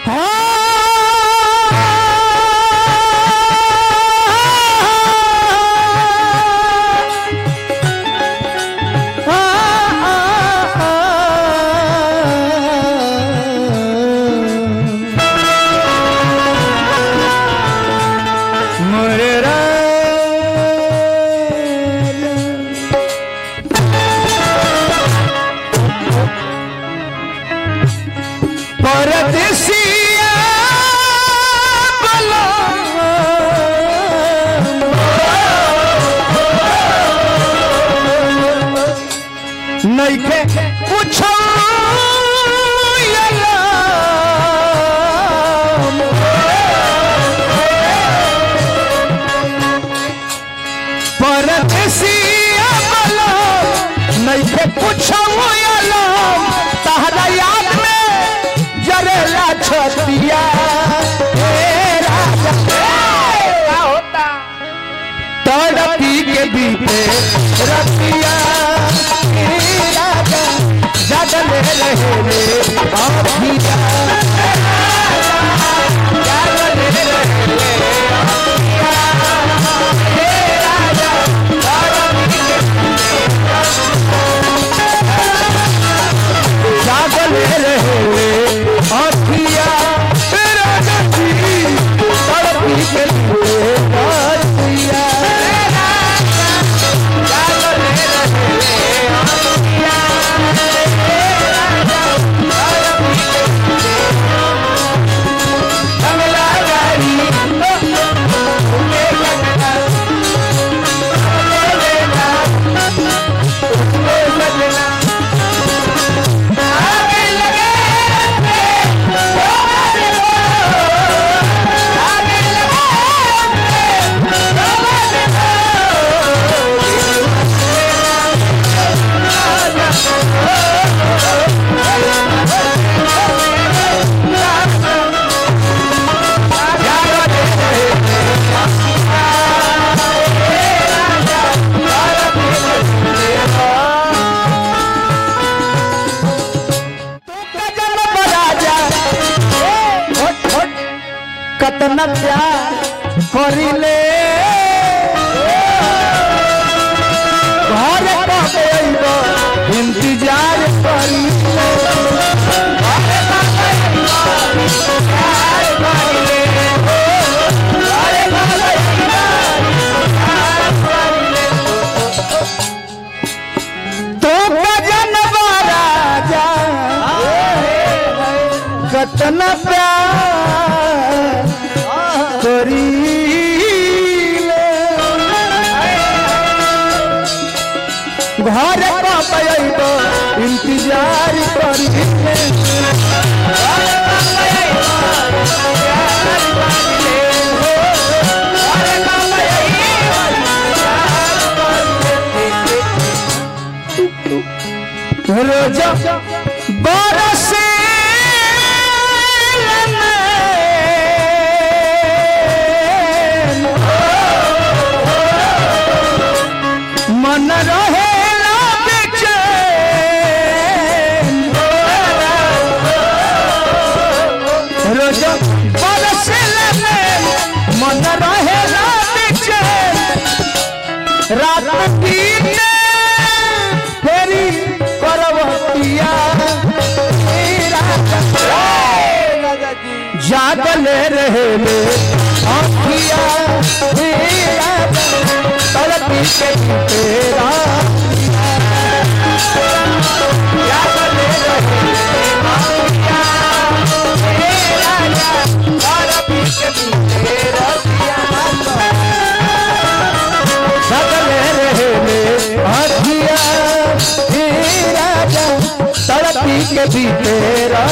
मोरे परदेसिया बला नइखे कुछो परदेसिया बला नइखे कुछो तहरा याद में जरेला छतिया हे राजा का होता तड़पी के बीते रतिया हे राजा जगले रहे रे अभिया जगले रहे रे अभिया। हे राजा, तड़पी के जागले रहे अखिया तेरा गति तड़पी के लिए अखिया जागले रहे अखिया कमला गाड़ी ले लगना ले लेना ले लगना आगे लगे आगे कतना प्यार करिले घर कबे अइबो इंतजार करिले घर कबे अइबो इंतजार करिले घर कबे अइबो इंतजार करिले तो गजनवा राजा कतना प्यार करीले घर कब अइब इंतजार करीले घर कब अइब इंतजार करीले घर कब अइब इंतजार करीले रोज बरसे मन रहे रोज बरसल मन रहे रात बीते फेरी करवतिया जागले रहे ले आखिया मेरा तड़पी के तेरा जागले रहे ले आखिया मेरा तड़पी के तेरा जागले रहे ले आखिया मेरा तड़पी के भी तेरा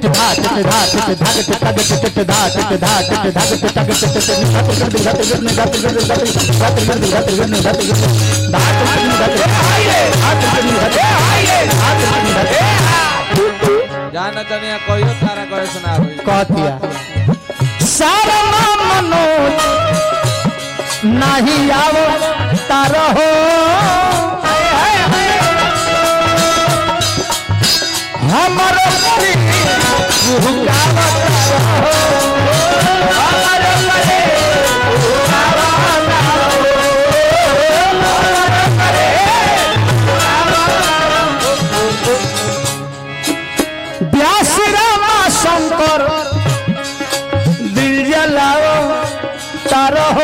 टिट धा टिट धा टिट धा टिट तग टिट धा टिट धा टिट धा टिट तग टिट टिट धा टिट टिट धा टिट टिट धा टिट टिट धा टिट टिट धा टिट टिट धा टिट टिट धा टिट टिट धा टिट धा टिट जाना तनिया कहियो तारा कहे सुना होई कहतिया सारा मनोज नहीं आवो तारो हो हमारो परी भुगावा तारो हो हमारो परी भुगावा तारो हो हमारो परी व्यास रामा शंकर दिल जलाओ तार हो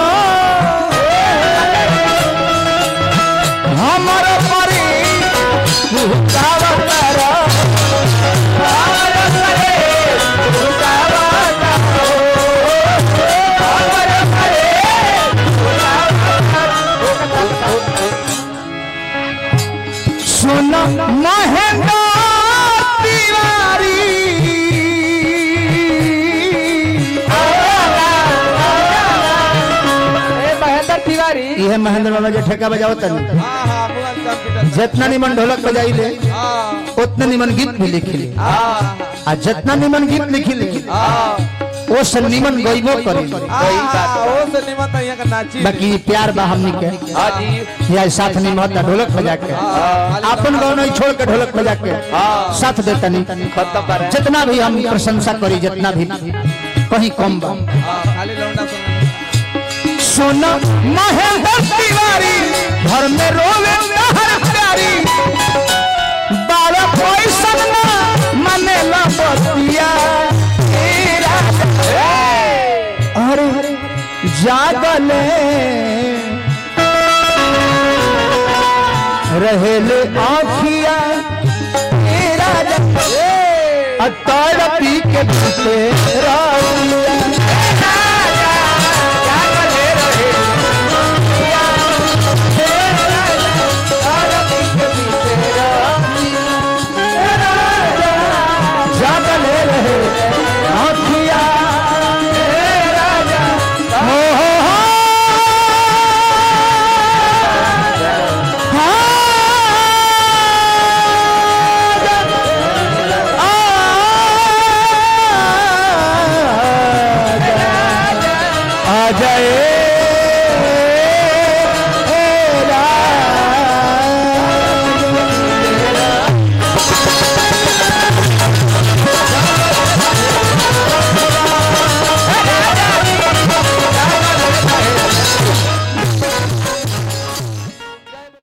हमर परी भूताव तार हमर परी भूताव तार हमर परी सुन महेंद्र तिवारी ए महेंद्र तिवारी ये महेंद्र बाबा जो ठेका बजाओ तनी हां हां मुअन कंप्यूटर जितना निमन ढोलक बजाई ले हां उतना निमन गीत भी लिखी ले हां आ जितना निमन गीत लिखी ले हां वो से निमन गईबो करी ओ से निमत यहाँ का नाची बाकी प्यार बा हमनी के हां जी या साथ निमत ढोलक बजा के अपन गाँव नहीं छोड़ के ढोलक बजा के साथ देता नहीं खत्म पर जितना भी हम प्रशंसा करी जितना भी कहीं कम बा हां खाली लौंडा सुन सुन महेंद्र तिवारी घर में रोवे हर प्यारी बारह पैसा ना मने ला बतिया तेरा अरे जागले रहेले आखिया तेरा अतार पी के पीते राउलिया जागले रहे आखिया हो हो हो आ जाए